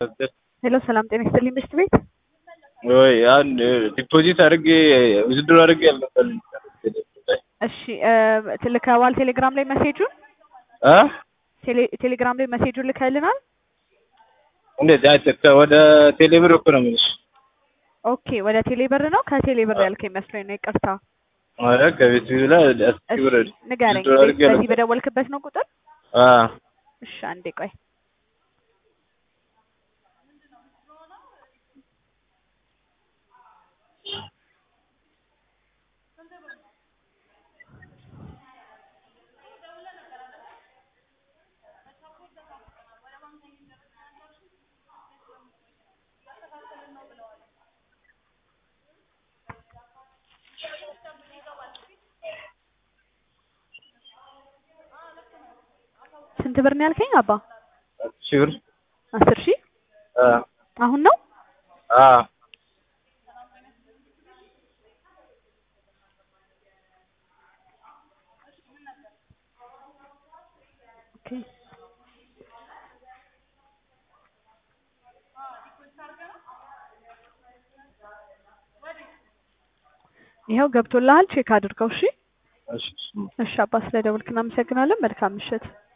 ሄሎ ሰላም ጤና ይስጥልኝ ምሽት ቤት ወይ አንድ ዲፖዚት አድርጌ ውዝድሮ አድርጌ አልመጣልኝ። እሺ ልከዋል ቴሌግራም ላይ መሴጁን አ ቴሌ- ቴሌግራም ላይ መሴጁን ልከልናል እንዴት አይተካ ወደ ቴሌብር እኮ ነው የምልሽ። ኦኬ ወደ ቴሌብር ነው ከቴሌብር ያልከኝ መስሎኝ ነው ይቅርታ ኧረ ከቤት ላይ አስር እሺ ብር ንገረኝ ውዝድሮ አድርጌ በዚህ አልመጣልኝ። በደወልክበት ነው ቁጥር አ እሺ አንዴ ቆይ ስንት ብር ነው ያልከኝ አባ ሺህ ብር አስር ሺህ አ አሁን ነው አ ኦኬ ይኸው ገብቶልሃል ቼክ አድርገው እሺ እሺ እሺ አባ ስለደወልክ እናመሰግናለን መልካም ምሽት